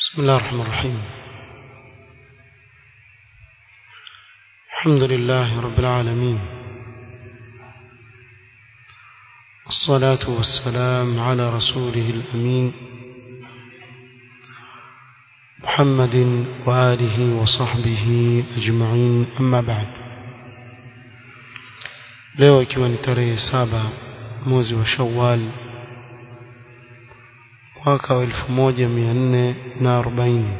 بسم الله الرحمن الرحيم الحمد لله رب العالمين الصلاة والسلام على رسوله الأمين محمد وآله وصحبه أجمعين أما بعد leo ikiwa ni tarehe saba mwezi wa shawal mwaka wa elfu moja mia nne na arobaini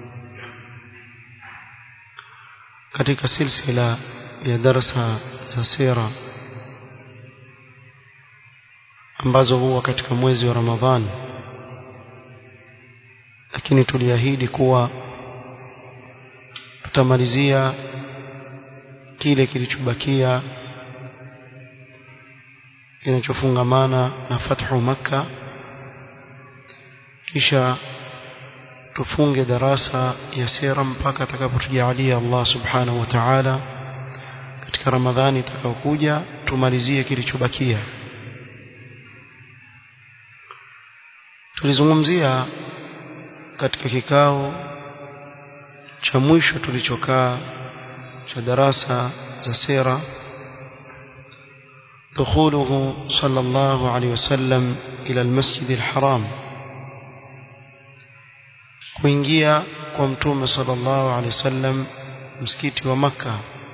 katika silsila ya darsa za sira ambazo huwa katika mwezi wa ramadhani lakini tuliahidi kuwa tutamalizia kile kilichobakia kinachofungamana na fathu makka kisha tufunge darasa ya sira mpaka atakapotujalia Allah subhanahu wa ta'ala katika ramadhani itakayokuja tumalizie kilichobakia tulizungumzia katika kikao cha mwisho tulichokaa cha darasa za sira دخوله صلى الله عليه وسلم إلى المسجد الحرام kuingia kwa mtume sallallahu alaihi wasallam msikiti wa maka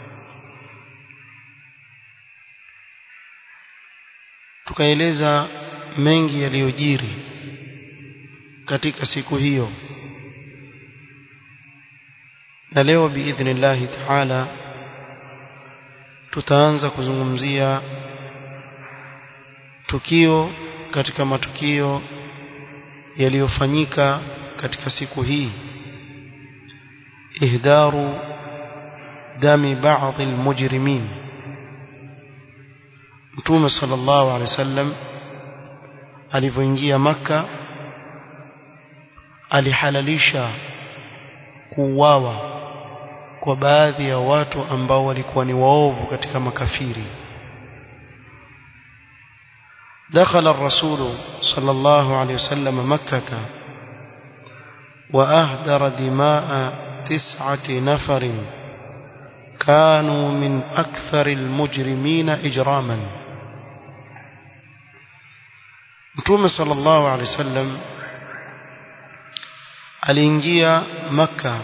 tukaeleza mengi yaliyojiri katika siku hiyo na leo biidhnillahi taala tutaanza kuzungumzia tukio katika matukio yaliyofanyika katika siku hii ihdaru dami baadhi almujrimin mtume sallallahu alaihi wasallam alivyoingia maka alihalalisha kuuawa kwa baadhi ya watu ambao walikuwa ni waovu katika makafiri دخل الرسول صلى الله عليه وسلم مكة وأهدر دماء تسعة نفر كانوا من أكثر المجرمين إجراما متوم صلى الله عليه وسلم aliingia maka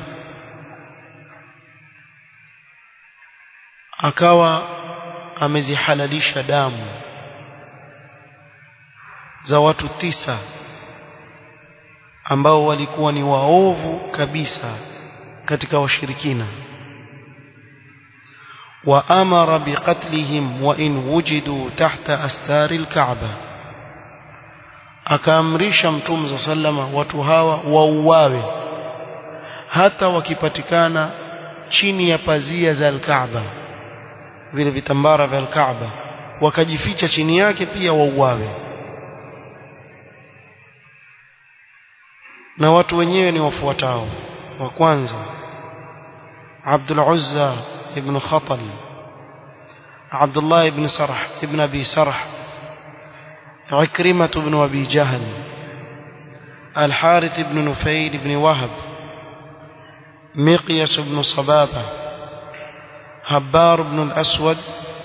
akawa amezihalalisha damu za watu tisa ambao walikuwa ni waovu kabisa katika washirikina wa amara biqatlihim wa in wujidu tahta astari alkaaba akaamrisha mtume sallama watu hawa wauawe hata wakipatikana chini ya pazia za alkaaba vile vitambara vya alkaaba wakajificha chini yake pia wauawe na watu wenyewe ni wafuatao wa kwanza Abdul Uzza ibn Khatal Abdullah ibn Sarh ibn Abi Sarh Ikrimah ibn Abi Jahl الحارث بن نفيل بن وهب مقيس بن صبابة هبار بن الأسود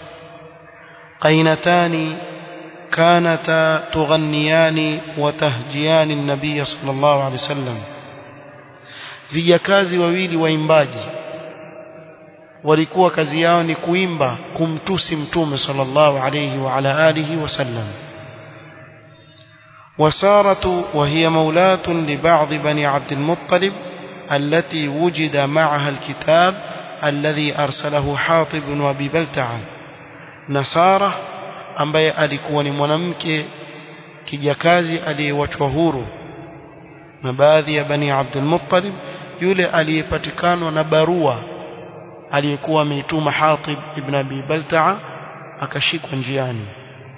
قينتان كانتا تغنيان وتهجيان النبي صلى الله عليه وسلم vijakazi wawili waimbaji walikuwa kazi yao ni kuimba kumtusi mtume sallallahu alayhi wa ala alihi wasallam وسارة وهي مولاة لبعض بني عبد المطلب التي وجد معها الكتاب الذي أرسله حاطب وابي بلتعه نصاره ambaye alikuwa ni mwanamke kijakazi aliyewachwa huru na baadhi ya bani Abdul Muttalib yule aliyepatikanwa na barua aliyekuwa ameituma Hatib ibn Abi Balta'a akashikwa njiani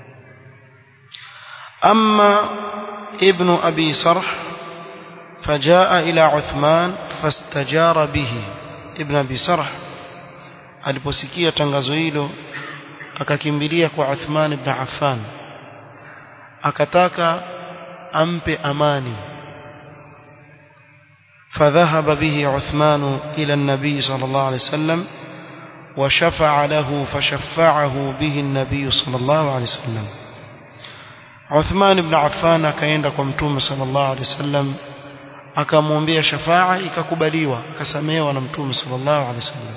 amma ibn Abi Sarh فجاء إلى عثمان فاستجار به ابن أبي سرح aliposikia tangazo hilo akakimbilia kwa Uthman ibn Affan akataka ampe amani فذهب به عثمان إلى النبي صلى الله عليه وسلم وشفع له فشفعه به النبي صلى الله عليه وسلم عثمان بن عفان akaenda kwa mtume صلى الله عليه وسلم akamwombea shafaa ikakubaliwa akasamehewa na mtume صلى الله عليه وسلم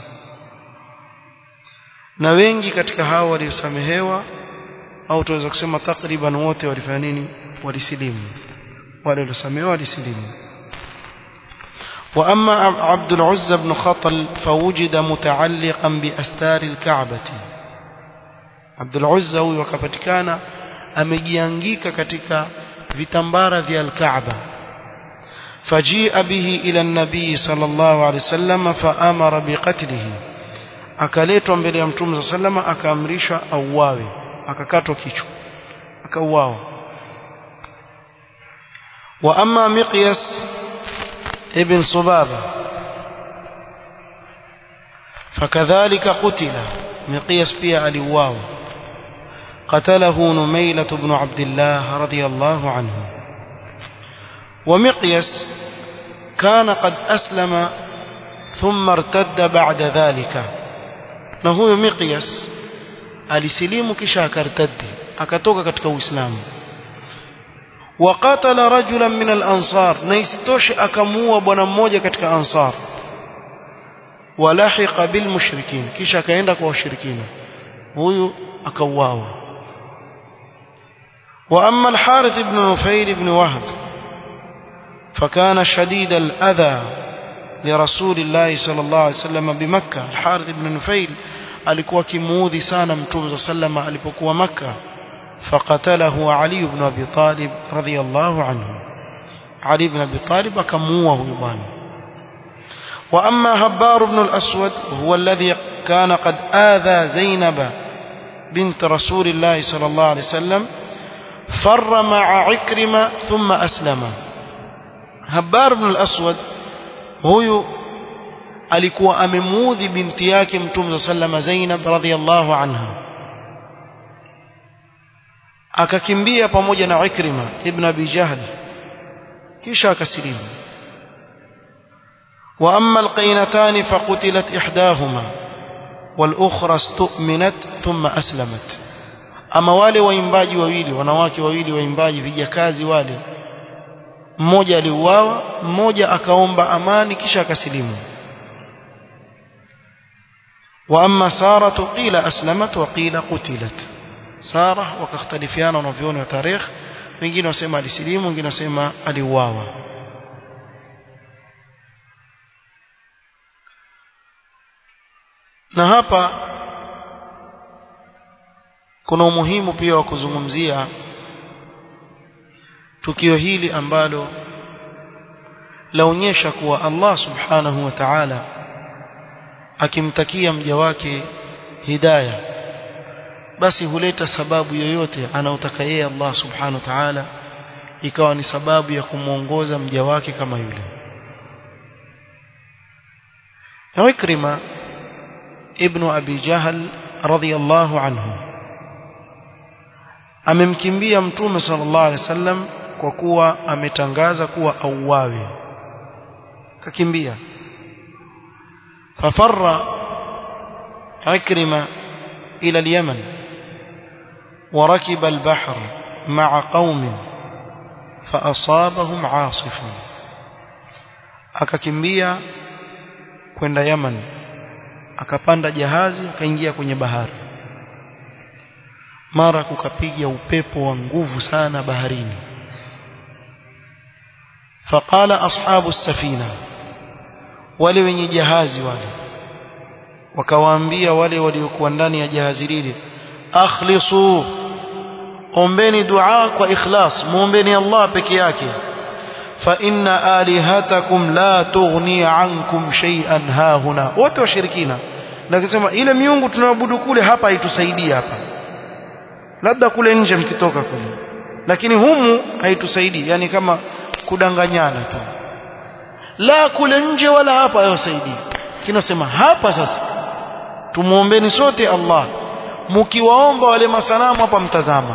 na wengi katika hao waliosamehewa au tunaweza kusema takriban wote walifanya nini walisilimu wale waliosamehewa walisilimu وأما عبد العزى بن خطل فوجد متعلقا بأستار الكعبة عبد العزى huyu akapatikana amejiangika katika vitambara vya al-Kaaba فجيء به إلى النبي صلى الله عليه وسلم فأمر بقتله akaletwa mbele ya mtume صلى الله عليه وسلم akaamrisha auawe akakatwa kichwa akauawa وأما مقياس ابن صبابة فكذلك قتل مقياس بيا الواو قتله نميلة بن عبد الله رضي الله عنه ومقياس كان قد أسلم ثم ارتد بعد ذلك نهو مقياس alisilimu kisha akartaddi akatoka katika uislamu وقتل رجلا من الأنصار نيستوش أكموا بنا مmoja katika ansar ولحق بالمشركين kisha akaenda kwa washirikina huyu akauawa وأما الحارث بن نفيل بن وهب فكان شديد الأذى لرسول الله صلى الله عليه وسلم بمكة الحارث بن نفيل alikuwa kimuudhi sana mtume صلى الله عليه وسلم alipokuwa Makkah فقتله علي بن أبي طالب رضي الله عنه علي بن أبي طالب أكموه يبان وأما هبار بن الأسود هو الذي كان قد آذى زينب بنت رسول الله صلى الله عليه وسلم فر مع عكرمة ثم أسلم هبار بن الأسود هو alikuwa amemuudhi binti yake mtume sallama Zainab radhiallahu anha akakimbia pamoja na Ikrima ibn Abi Jahl kisha akasilimu wa amma alqainatan faqutilat ihdahuma والاخرى استؤمنت ثم اسلمت ama wale waimbaji wawili wanawake wawili waimbaji vijakazi wale mmoja aliuawa mmoja akaomba amani kisha akasilimu wa amma saratu qila aslamat wa qila qutilat Sara wakakhtalifiana wanavyoni wa tarikh wengine wasema alisilimu wengine wasema aliuawa na hapa kuna umuhimu pia wa kuzungumzia tukio hili ambalo laonyesha kuwa Allah subhanahu wa ta'ala akimtakia mja wake hidayah basi huleta sababu yoyote anaotaka yeye Allah subhanahu wa ta'ala ikawa ni sababu ya kumuongoza mja wake kama yule na Ikrima ibn Abi Jahl radhiyallahu anhu amemkimbia mtume sallallahu alaihi wasallam kwa kuwa ametangaza kuwa auawe kakimbia fafarra Ikrima ila al-Yaman وركب البحر مع قوم فأصابهم عاصف akakimbia kwenda Yaman akapanda jahazi akaingia kwenye bahari mara kukapiga upepo wa nguvu sana baharini faqala ashabu safina wale wenye jahazi wale wakawaambia wale waliokuwa ndani ya jahazi lile akhlisu ombeni dua kwa ikhlas muombeni Allah peke yake fa inna alihatakum la tughni ankum shay'an hahuna wote washirikina na kusema ile miungu tunayoabudu kule hapa haitusaidii hapa labda kule nje mkitoka kule lakini humu haitusaidii yani kama kudanganyana tu la kule nje wala hapa hayasaidii kinasema hapa sasa tumuombeni sote Allah mkiwaomba wale masanamu hapa mtazama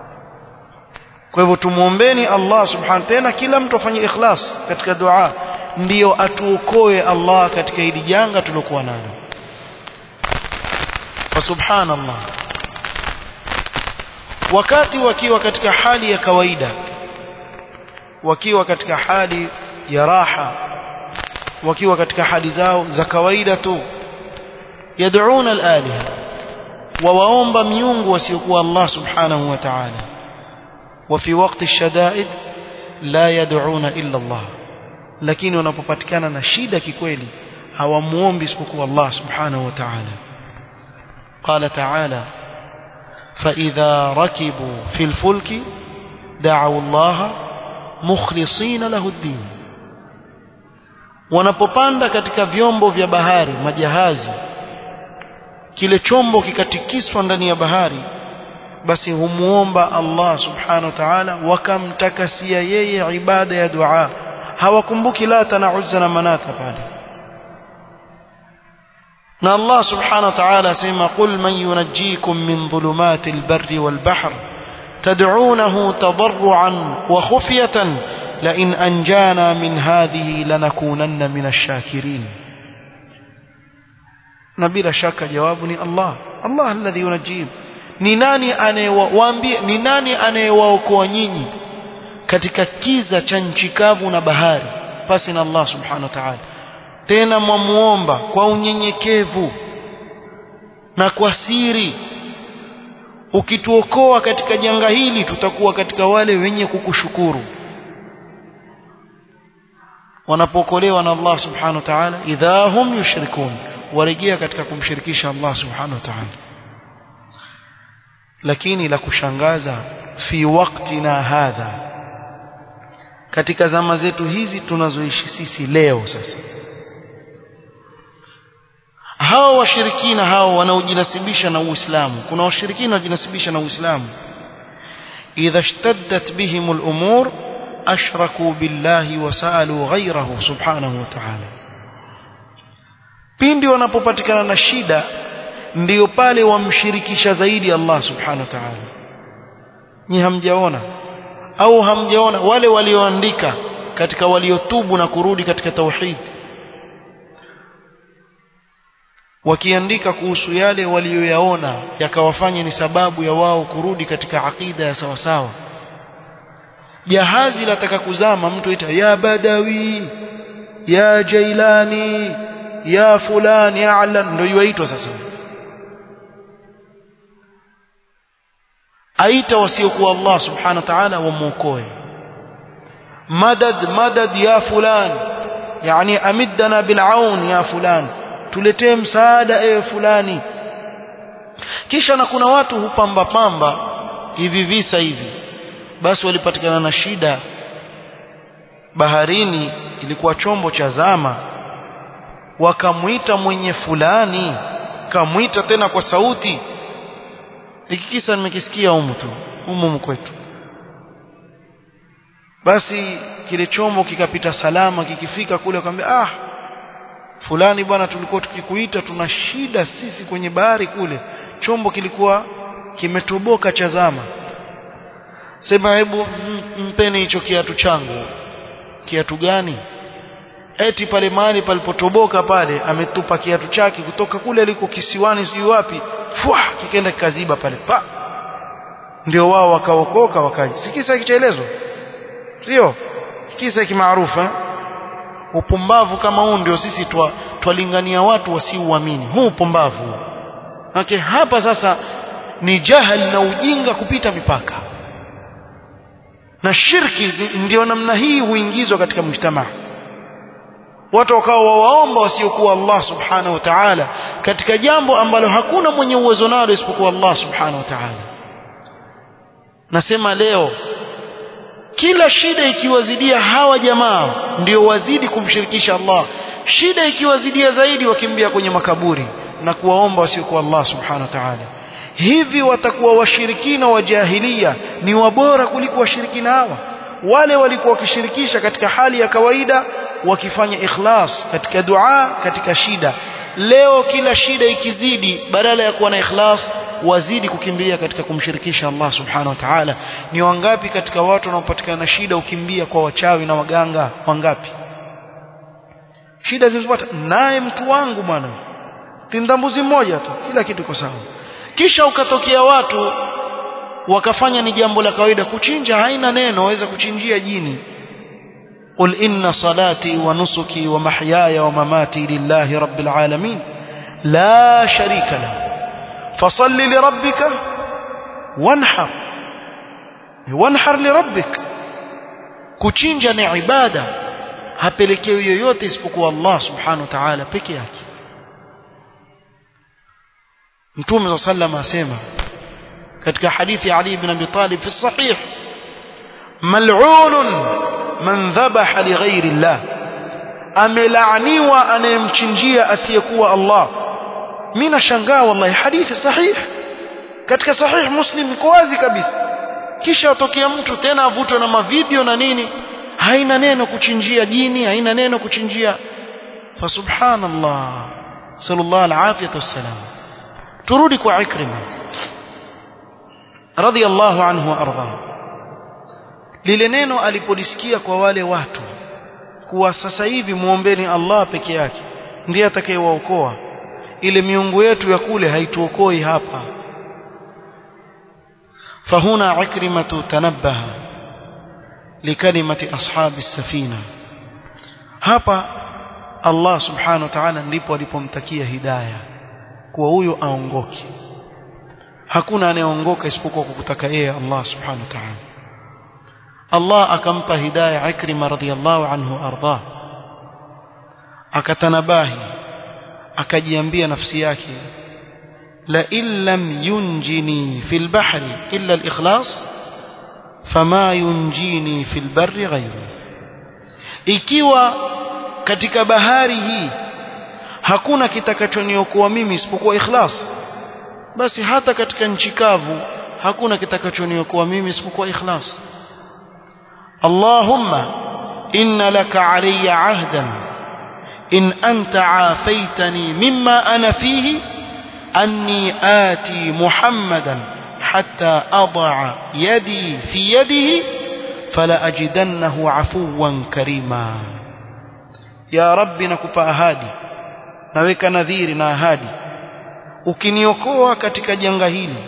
kwa hivyo tumuombeni Allah subhanahu tena kila mtu afanye ikhlas katika dua ndiyo atuokoe Allah katika hili janga tulokuwa nalo fa subhanallah wakati wakiwa katika hali ya kawaida wakiwa katika hali ya raha wakiwa katika hali zao za kawaida tu yad'una al-aliha wawaomba miungu wasiokuwa Allah subhanahu wa ta'ala wa fi waqti ash-shada'id la yad'una illa Allah lakini wanapopatikana na shida kikweli hawamuombi isipokuwa Allah subhanahu wa ta'ala qala ta'ala فإذا ركبوا في الفلك دعوا الله مخلصين له الدين wanapopanda katika vyombo vya bahari majahazi kile chombo kikatikiswa ndani ya bahari basi humuomba Allah subhanahu wa ta'ala wakamtakasia yeye ibada ya dua hawakumbuki lata na uzza na manata pale na Allah subhanahu wa ta'ala asema qul man yunajjikum min dhulumati albarri walbahr tad'unahu tadarruan wa khufyatan la in anjana min hadhihi lanakunanna min ash-shakirin na bila shaka jawabu ni Allah Allah alladhi yunajjikum ni nani anayewaambia ni nani anayewaokoa nyinyi katika kiza cha nchi kavu na bahari pasi na Allah subhanahu wa ta'ala tena mwamuomba kwa unyenyekevu na kwa siri ukituokoa katika janga hili tutakuwa katika wale wenye kukushukuru wanapookolewa na Allah subhanahu wa ta'ala idha hum yushrikun warejea katika kumshirikisha Allah subhanahu wa ta'ala lakini la kushangaza fi waktina hadha katika zama zetu hizi tunazoishi sisi leo sasa hao washirikina hao wanaojinasibisha na Uislamu kuna washirikina wanaojinasibisha na Uislamu idha ishtaddat bihim al-umur ashraku billahi wa saalu ghayrahu subhanahu wa ta'ala pindi wanapopatikana na shida ndiyo pale wamshirikisha zaidi Allah subhanahu wa ta'ala ni hamjaona au hamjaona wale walioandika katika waliotubu na kurudi katika tauhid wakiandika kuhusu yale walioyaona yakawafanya ni sababu ya wao kurudi katika akida ya sawa sawa jahazi lataka kuzama mtu ita ya badawi ya jailani ya fulani ya alan ndio yuaitwa sasa aita wasiokuwa Allah subhanahu wa ta'ala wamuokoe madad madad ya fulan yani amiddana bil'aun ya fulan tuletee msaada ewe fulani kisha na kuna watu hupamba pamba hivi visa hivi basi walipatikana na shida baharini ilikuwa chombo cha zama wakamwita mwenye fulani kamwita tena kwa sauti hiki kisa nimekisikia humu tu humu kwetu basi kile chombo kikapita salama kikifika kule akamwambia ah fulani bwana tulikuwa tukikuita tuna shida sisi kwenye bahari kule chombo kilikuwa kimetoboka cha zama sema hebu mpeni hicho kiatu changu kiatu gani eti pale mahali palipotoboka pale ametupa kiatu chake kutoka kule aliko kisiwani sijui wapi fwa kikaenda kikaziba pale pa ndio wao wakaokoka wakaja si kisa kichaelezwa sio kisa kimaarufu eh? upumbavu kama huu ndio sisi twa, twalingania watu wasiuamini huu upumbavu okay, hapa sasa ni jahal na ujinga kupita mipaka na shirki ndio namna hii huingizwa katika mujtamaa watu wakawa wawaomba wasiokuwa Allah subhanahu wa ta'ala katika jambo ambalo hakuna mwenye uwezo nalo isipokuwa Allah subhanahu wa ta'ala nasema leo kila shida ikiwazidia hawa jamaa ndio wazidi kumshirikisha Allah shida ikiwazidia zaidi wakimbia kwenye makaburi na kuwaomba wasiokuwa Allah subhanahu wa ta'ala hivi watakuwa washirikina wa jahilia ni wabora kuliko washirikina hawa wale walikuwa wakishirikisha katika hali ya kawaida wakifanya ikhlas katika dua katika shida leo kila shida ikizidi badala ya kuwa na ikhlas wazidi kukimbilia katika kumshirikisha Allah subhanahu wa ta'ala ni wangapi katika watu wanaopatikana na shida ukimbia kwa wachawi na waganga wangapi shida zilizopata naye mtu wangu bwana tindambuzi mmoja tu kila kitu kwa sawa kisha ukatokea watu wakafanya ni jambo la kawaida kuchinja haina neno waweza kuchinjia jini قل إن صلاتي ونسكي ومحياي ومماتي لله رب العالمين لا شريك له فصل لربك وانحر وانحر لربك kuchinja ni ibada hapelekewi yoyote isipokuwa Allah subhanahu wa ta'ala peke yake Mtume صلى الله عليه asema katika hadithi ya Ali ibn Abi Talib fi sahih mal'unun man dhabaha li ghairi Allah amelaaniwa anayemchinjia asiyekuwa Allah mimi nashangaa wallahi hadithi sahih katika sahih muslim iko wazi kabisa kisha atokea mtu tena avutwe na mavideo na nini haina neno kuchinjia jini haina neno kuchinjia fa subhanallah sallallahu alafiyatu wassalam turudi kwa ikrima radiyallahu anhu arda lile neno alipolisikia kwa wale watu kuwa sasa hivi muombeni Allah peke yake ndiye atakayewaokoa ile miungu yetu ya kule haituokoi hapa فهنا عكرمة تنبه لكلمة أصحاب السفينة hapa Allah subhanahu wa ta'ala ndipo alipomtakia hidayah kuwa huyo aongoke hakuna anayeongoka isipokuwa kwa kutaka yeye Allah subhanahu wa ta'ala Allah akampa hidayah Ikrima radhiyallahu anhu arda akatanabahi akajiambia nafsi yake لئن لم ينجني في البحر إلا الإخلاص فما ينجيني في البر غيره ikiwa katika bahari hii hakuna kitakachoniokoa mimi isipokuwa ikhlas basi hata katika nchi kavu hakuna kitakachoniokoa mimi isipokuwa ikhlas Allahumma inna laka alayya ahdan in anta afaitani mimma ana fihi أني آتي محمدا حتى أضع يدي في يده فلأجدنه عفوا كريما يا رب نكوpa ahadi naweka nadhiri na ahadi ukiniokoa katika janga hili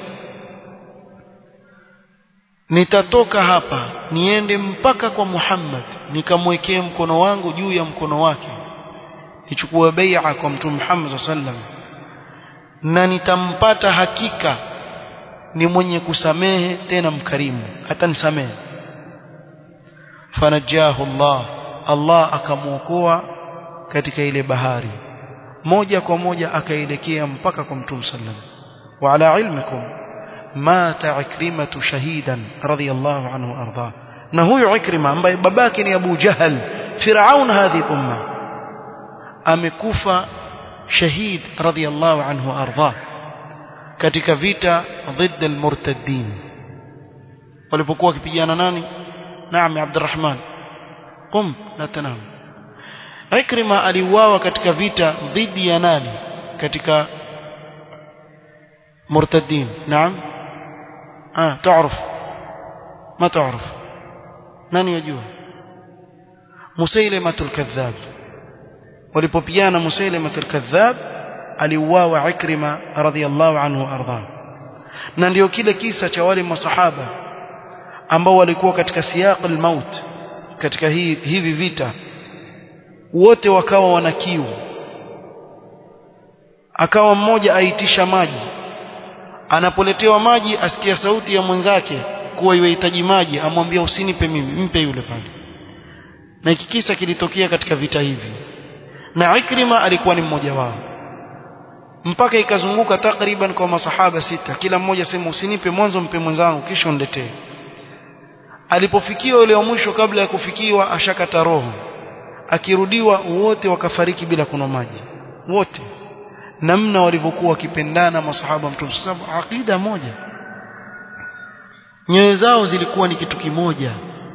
nitatoka hapa niende mpaka kwa Muhammad nikamwekee mkono wangu juu ya mkono wake nichukue bai'a kwa mtume Muhammad sallallahu alaihi wasallam na nitampata hakika ni mwenye kusamehe tena mkarimu hata nisamehe fanajahu Allah Allah akamuokoa katika ile bahari moja kwa moja akaelekea mpaka kwa mtume sallam wa ala ilmikum mata ikrimatu shahidan radiyallahu anhu arda na huyo ikrima ambaye babake ni Abu Jahal Firaun hadhi umma amekufa shahid radiyallahu anhu arda katika vita ضد المرتدين walipokuwa wakipigana nani naam Abdurrahman qum la tanam Ikrima aliuawa katika vita dhidi ya nani katika مرتدين نعم ah تعرف ما تعرف nani yajua Musailamatul kadhab walipopigana Musailamatul kadhab aliuawa Ikrima radhiyallahu anhu arda na ndio kile kisa cha wale masahaba ambao walikuwa katika siyaq al-maut katika hii hivi vita wote wakawa wana kiu akawa mmoja aitisha maji anapoletewa maji asikia sauti ya mwenzake kuwa yuhitaji maji amwambia usinipe mimi mpe yule pale na hiki kisa kilitokea katika vita hivi na Ikrima alikuwa ni mmoja wao mpaka ikazunguka takriban kwa masahaba sita kila mmoja sema usinipe mwanzo mpe mwenzangu kisha uniletee alipofikiwa yule wa mwisho kabla ya kufikiwa ashakata roho akirudiwa wote wakafariki bila kunywa maji wote namna walivyokuwa wakipendana masahaba mtume sababu aqida moja nyoyo zao zilikuwa ni kitu kimoja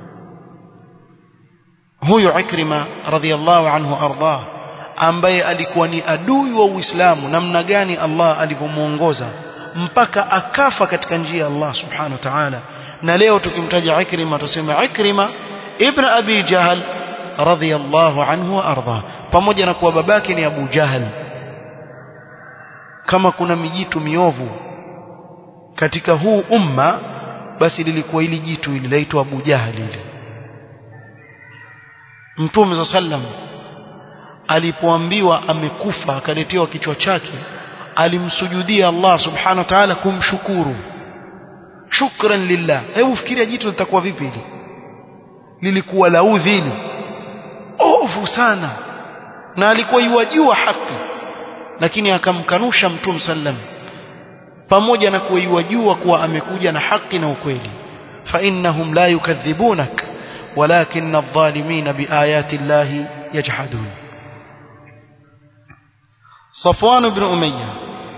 huyo Ikrima radhiallahu anhu arda ambaye alikuwa ni adui wa Uislamu namna gani Allah alivyomuongoza mpaka akafa katika njia ya Allah subhanahu wa ta'ala na leo tukimtaja Ikrima tuseme Ikrima ibn Abi Jahal radhiyallahu anhu arda pamoja na kuwa babake ni Abu Jahal kama kuna mijitu miovu katika huu umma basi lilikuwa hili jitu hili laitwa Abu Jahal hili Mtume sallam alipoambiwa amekufa akaletewa kichwa chake alimsujudia Allah subhanahu wa ta'ala kumshukuru shukran lillah hebu fikiria jitu litakuwa vipi hili lilikuwa la udhili ovu sana na alikuwa yuwajua haki lakini akamkanusha mtume sallam pamoja na kuwa yuwajua kuwa amekuja na haki na ukweli fa innahum la yukadhibunak walakin adh-dhalimin biayati llahi yajhadun صفوان بن أمية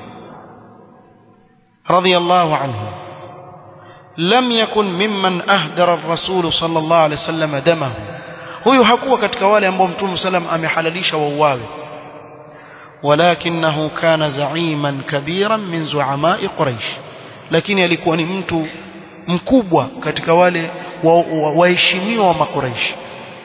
رضي الله عنه لم يكن ممن أهدر الرسول صلى الله عليه وسلم دمه huyu hakuwa katika wale ambao mtume sallam amehalalisha wauawe walakinahu kana zaiman kabiran min zuamai quraish lakini alikuwa ni mtu mkubwa katika wale waheshimiwa wa, wa, wa makuraish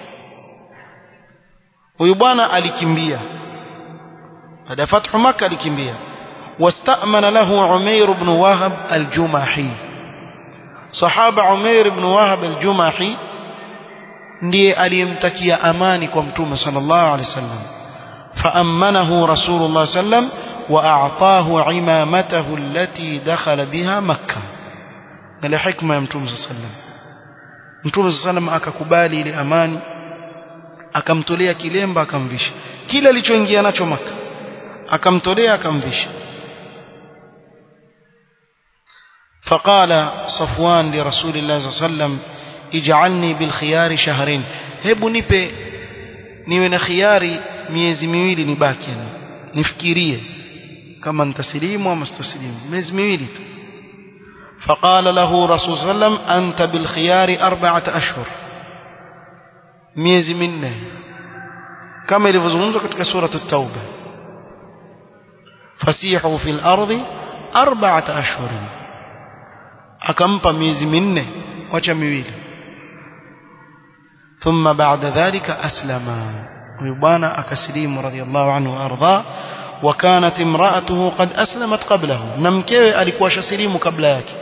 huyu bwana alikimbia baada ya fathu maka alikimbia واستأمن له عمير بن وهب الجمحي صحابة عمير بن وهب الجمحي ndiye aliyemtakia amani kwa mtume sallallahu alaihi wasallam فأمنه رسول الله صلى الله عليه وسلم وأعطاه عمامته التي دخل بها مكة ile hikma ya mtume sallallahu alaihi wasallam mtume sallallahu alaihi wasallam akakubali ile amani akamtolea kilemba akamvisha kile alichoingia nacho maka akamtolea akamvisha فقال صفوان لرسول الله صلى الله عليه وسلم اجعلني بالخيار شهرين hebu nipe niwe na khiari miezi miwili nibaki yani nifikirie kama nitasilimu ama sitosilimu miezi miwili tu فقال له رسول صلى الله عليه وسلم أنت بالخيار أربعة أشهر miezi minne kama ilivyozungumzwa katika suratu at-tauba fasihu fil ardi arba'ata ashhurin akampa miezi minne wacha miwili thumma ba'da dhalika aslama huyu bwana akasilimu radiyallahu anhu arda wa kanat imra'atuhu qad aslamat qablahu na mkewe alikuwa shasilimu kabla yake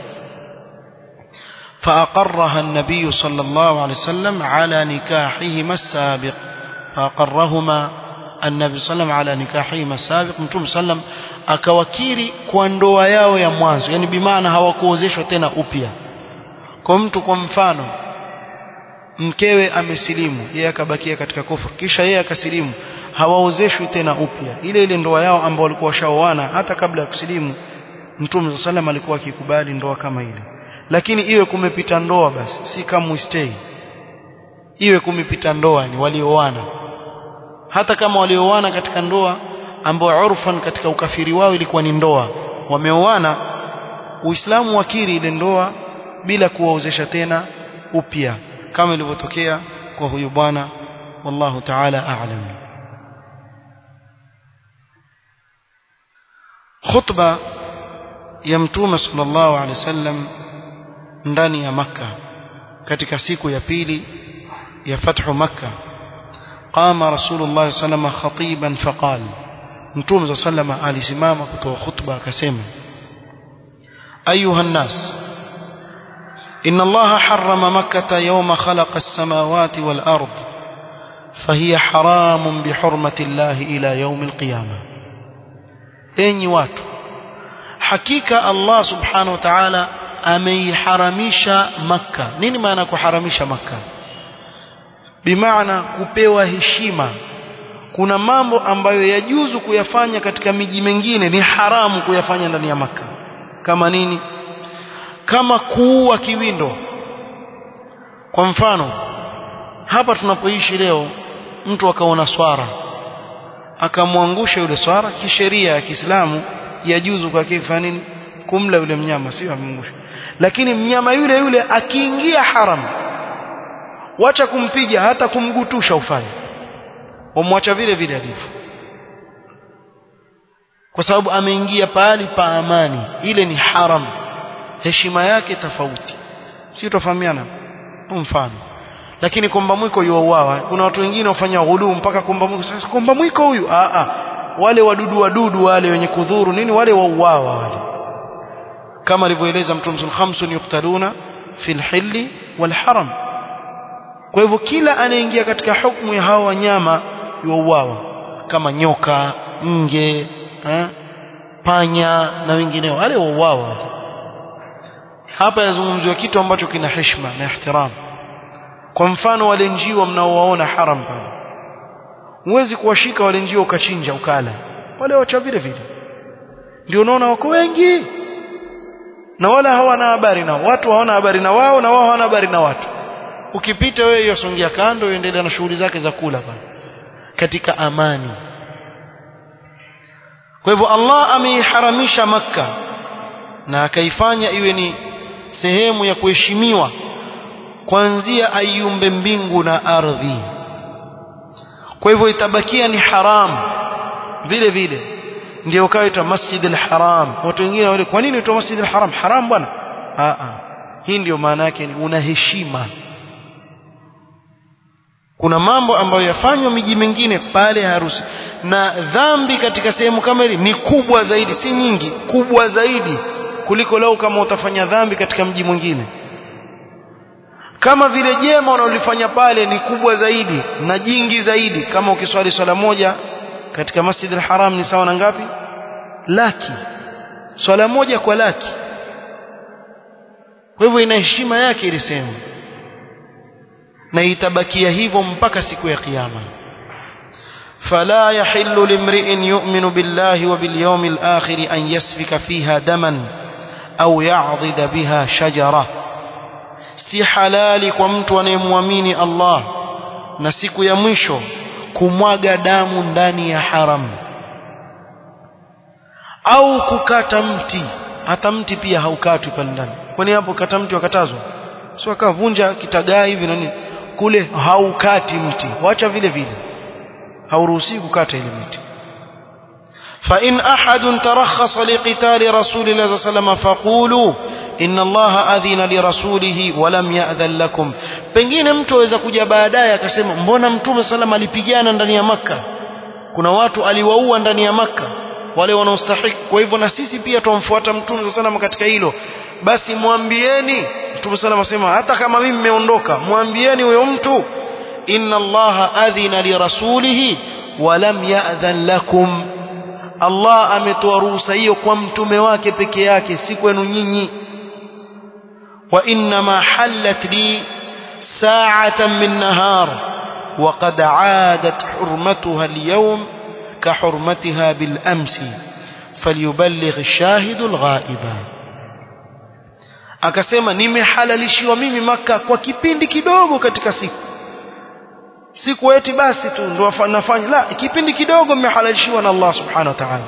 فأقرها النبي صلى الله عليه وسلم على نكاحهما السابق فأقرهما النبي صلى الله عليه وسلم على نكاحهما السابق متوم سلم akawakiri kwa ndoa yao ya mwanzo yani bimaana hawakuozeshwa tena upya kwa mtu kwa mfano mkewe amesilimu yeye akabakia katika kufuru kisha yeye akasilimu hawaozeshwi tena upya ile ile ndoa yao ambao walikuwa washaoana hata kabla ya kusilimu mtume sallam alikuwa akikubali ndoa kama ile lakini iwe kumepita ndoa basi si kama stay iwe kumepita ndoa ni walioana hata kama walioana katika ndoa ambao urfan katika ukafiri wao ilikuwa ni ndoa wameoana uislamu wakiri ile ndoa bila kuwaozesha tena upya kama ilivyotokea kwa huyu bwana wallahu ta'ala a'lam khutba ya mtume sallallahu alaihi wasallam ndani ya makka katika siku ya pili ya fathu makka qama rasulullah sallallahu khatiban faqal mtume sallallahu alisimama kutoa khutba akasema ayuha nas إن الله حرم مكة يوم خلق السماوات والأرض فهي حرام بحرمة الله إلى يوم القيامة أين واتو حقيقة الله سبحانه وتعالى ameiharamisha makka nini maana kuharamisha makka bimaana kupewa heshima kuna mambo ambayo yajuzu kuyafanya katika miji mingine ni haramu kuyafanya ndani ya makka kama nini kama kuua kiwindo kwa mfano hapa tunapoishi leo mtu akaona swara akamwangusha yule swara kisheria ya Kiislamu yajuzu kwa kifanya nini kumla yule mnyama sio amengusha lakini mnyama yule yule akiingia haram wacha kumpiga hata kumgutusha ufanye umwacha vile vile alivyo kwa sababu ameingia pahali pa amani ile ni haram heshima yake tofauti si utafahamiana mfano lakini komba mwiko yuauawa kuna watu wengine wafanya ghuluu mpaka komba mwiko sasa komba mwiko huyu a a wale wadudu wadudu wale wenye kudhuru nini wale wauawa wale kama alivyoeleza mtume sallallahu khamsun yuqtaluna fil hilli wal haram kwa hivyo kila anaingia katika hukumu ya hawa wanyama yuauawa kama nyoka nge ha? panya na wengineo wale wauawa hapa yazungumziwa kitu ambacho kina heshima na ihtiram kwa mfano wale njiwa mnaowaona haram pale huwezi kuwashika wale njiwa ukachinja ukala wale wacha vile vile ndio unaona wako wengi na wala hawana habari nao watu hawana habari na wao na wao hawana habari na watu ukipita wewe yosongea kando uendelea na shughuli zake za kula pale katika amani kwa hivyo Allah ameiharamisha makka na akaifanya iwe ni sehemu ya kuheshimiwa kuanzia aiumbe mbingu na ardhi kwa hivyo itabakia ni haram vile vile ndio kaitwa masjid al-haram watu wengine wale kwa nini uitwa masjid al-haram haram bwana a a hii ndio maana yake ni una heshima kuna mambo ambayo yafanywa miji mingine pale harusi na dhambi katika sehemu kama hili ni kubwa zaidi si nyingi kubwa zaidi kuliko lau kama utafanya dhambi katika mji mwingine kama vile jema unalofanya pale ni kubwa zaidi na jingi zaidi kama ukiswali swala moja katika Masjid al-Haram ni sawa na ngapi laki swala moja kwa laki kwa hivyo ina heshima yake ile sehemu na itabakia hivyo mpaka siku ya kiyama فلا يحل لامرئ يؤمن بالله وباليوم الآخر أن يسفك فيها دما أو يعضد بها شجرة si halali kwa mtu anayemwamini Allah na siku ya mwisho kumwaga damu ndani ya haram au kukata mti hata mti pia haukatwi pale ndani kwani hapo kata mti wakatazwa sio akavunja kitagaa hivi na nini kule haukati mti wacha vile vile hauruhusi kukata ile miti فإن أحد ترخص لقتال رسول الله صلى الله عليه وسلم فقولوا إن الله أذن لرسوله ولم يأذن لكم pengine mtu aweza kuja baadaye akasema mbona mtume sallam alipigana ndani ya maka kuna watu aliwaua ndani ya maka wale wanaostahiki kwa hivyo na sisi pia tumfuata mtume sallam katika hilo basi mwambieni mtume sallam asema hata kama mimi nimeondoka mwambieni huyo mtu inna allaha adhina lirasulihi walam ya'dhan lakum Allah ametoa ruhusa hiyo kwa mtume wake peke yake si kwenu nyinyi wa inma halat li sa'atan min nahar wa qad 'adat hurmatuha al-yawm ka hurmatiha bil amsi falyuballigh ash-shahidu al-ghaiba akasema nimehalalishiwa mimi maka kwa kipindi kidogo katika siku siku eti basi tu ndo nafanya la kipindi kidogo mmehalalishiwa na Allah subhanahu wa ta'ala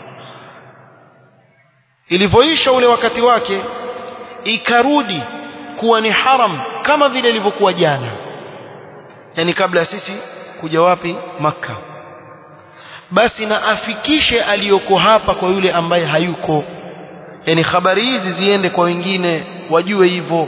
ilivyoisha ule wakati wake ikarudi kuwa ni haram kama vile ilivyokuwa jana yani kabla ya sisi kuja wapi maka basi na afikishe aliyoko hapa kwa yule ambaye hayuko yani habari hizi ziende kwa wengine wajue hivyo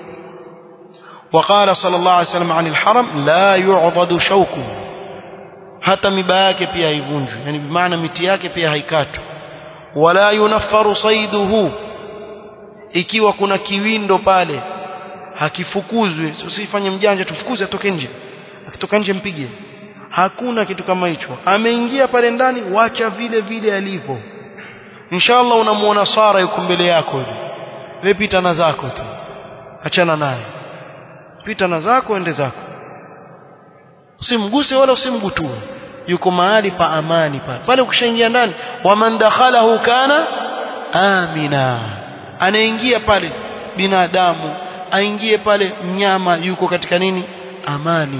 وقال صلى الله عليه وسلم عن الحرم لا يعضد شوكه hata miba yake pia haivunjwi yani bimaana miti yake pia haikatwi wala yunaffaru saiduhu ikiwa kuna kiwindo pale hakifukuzwi usifanye mjanja tufukuze atoke nje akitoka nje mpige hakuna kitu kama hicho ameingia pale ndani wacha vile vile alivyo inshallah unamuona Sara yuko mbele yako hivi wewe pita na zako tu achana naye pita na zako ende zako usimguse wala usimgutue yuko mahali pa amani pale pale ukishaingia ndani waman dakhalahu kana amina anaingia pale binadamu aingie pale mnyama yuko katika nini amani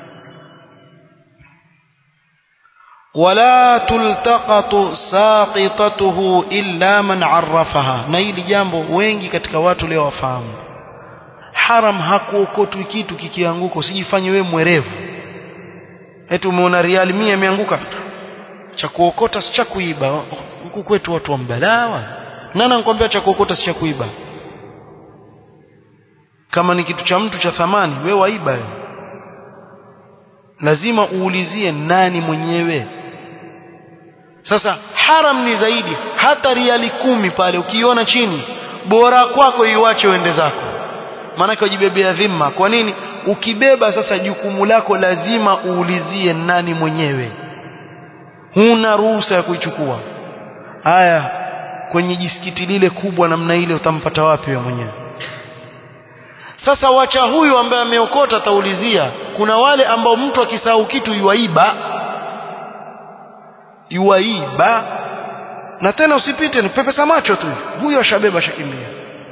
wala tultaqatu saqitatuhu illa man arrafaha na hili jambo wengi katika watu leo wafahamu haram hakuokotwi kitu kikianguka usijifanye wewe mwerevu eti umeona riali 100 imeanguka cha kuokota si cha kuiba huku kwetu watu wa mbalawa nani anakuambia cha kuokota si cha kuiba kama ni kitu cha mtu cha thamani wewe waiba wewe lazima uulizie nani mwenyewe sasa haram ni zaidi hata riali kumi pale ukiona chini bora kwako iwache uende zako maanake wajibebea dhima kwa nini ukibeba sasa jukumu lako lazima uulizie nani mwenyewe huna ruhusa ya kuichukua haya kwenye jisikiti lile kubwa namna ile utampata wapi wewe mwenyewe sasa wacha huyu ambaye ameokota ataulizia kuna wale ambao mtu akisahau kitu yuaiba yuaiba na tena usipite ni pepesa macho tu huyo ashabeba shakimbia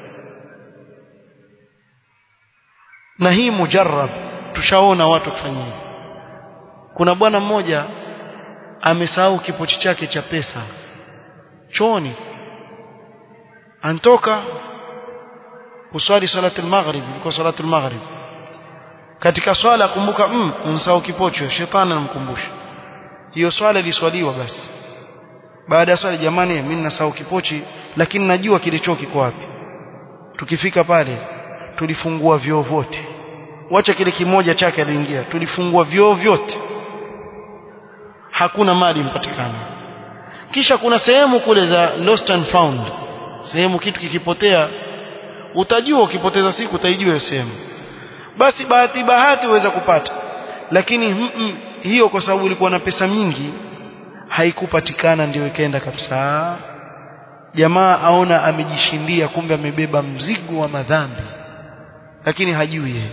na hii mujarrab tushaona watu kufanya hivi kuna bwana mmoja amesahau kipochi chake cha pesa choni antoka kuswali salati al-maghrib ilikuwa salati al-maghrib katika swala kumbuka mm unsahau kipochi shetani anamkumbusha hiyo swala iliswaliwa basi baada ya swali jamani mimi ninasahau kipochi lakini najua kilicho kiko wapi tukifika pale tulifungua vyoo vyote wacha kile kimoja chake aliingia tulifungua vyoo vyote hakuna mali mpatikana kisha kuna sehemu kule za lost and found sehemu kitu kikipotea utajua ukipoteza siku utaijua hiyo sehemu basi bahati bahati uweza kupata lakini mm -mm, hiyo kwa sababu ilikuwa na pesa mingi haikupatikana ndio ikaenda kabisa jamaa aona amejishindia kumbe amebeba mzigo wa madhambi lakini hajui yeye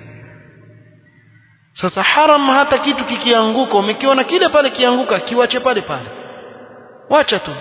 sasa haram hata kitu kikianguka umekiona kile pale kianguka kiwache pale pale wacha tu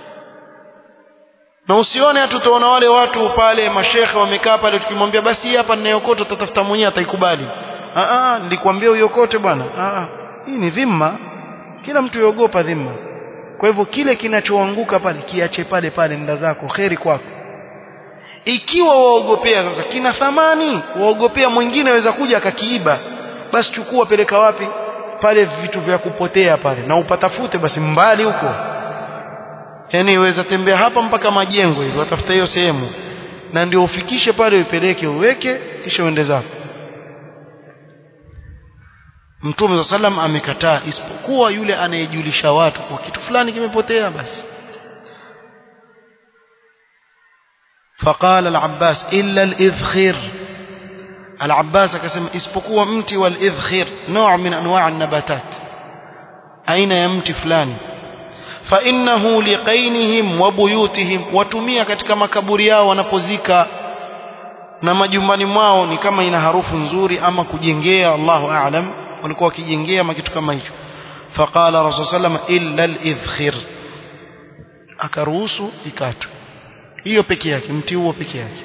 na usione hatu tuona wale watu pale mashekhe wamekaa pale tukimwambia basi hii hapa ninayokota utatafuta mwenyewe ataikubali ah ah nilikwambia uyokote bwana ah hii ni dhima kila mtu yogopa dhima kwa hivyo kile kinachoanguka pale kiache pale pale nda zako kheri kwako ikiwa waogopea sasa kina thamani waogopea mwingine aweza kuja akakiiba basi chukua peleka wapi pale vitu vya kupotea pale na upatafute basi mbali huko yani iweza tembea hapa mpaka majengo hivi watafuta hiyo sehemu na ndio ufikishe pale uipeleke uweke kisha uende zako Mtume wa sallam amekataa isipokuwa yule anayejulisha watu kwa kitu fulani kimepotea basi فقال العباس إلا الإذخير العباس akasema isipokuwa mti wal idhkhir نوع من انواع النباتات aina ya mti fulani fa innahu liqainihim wa buyutihim watumia katika makaburi yao wanapozika na majumbani mwao ni kama ina harufu nzuri ama kujengea Allahu a'lam walikuwa wakijengea ama kitu kama hicho faqala rasul sallam illa al-idhkhir akaruhusu ikatwe hiyo peke yake mti huo peke yake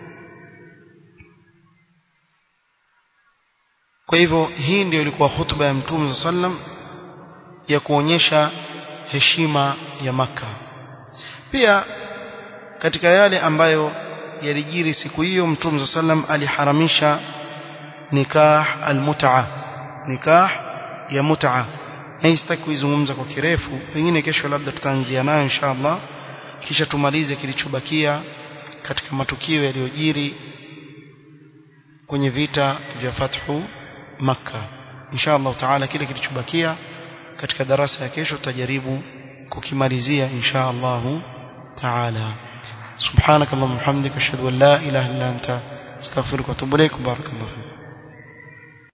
kwa hivyo hii ndio ilikuwa hutuba ya mtume sallam ya kuonyesha heshima ya maka pia katika yale ambayo yalijiri siku hiyo mtume sallam aliharamisha nikah almut'a nikah ya mut'a na sitaki kuizungumza kwa kirefu pengine kesho labda tutaanzia nayo inshallah kisha tumalize kilichobakia katika matukio yaliyojiri kwenye vita vya fathu makka inshallah taala kile kilichobakia katika darasa ya kesho tutajaribu kukimalizia inshallah taala سبحانك اللهم وبحمدك اشهد ان لا اله الا انت استغفرك واتوب اليك بارك الله فيك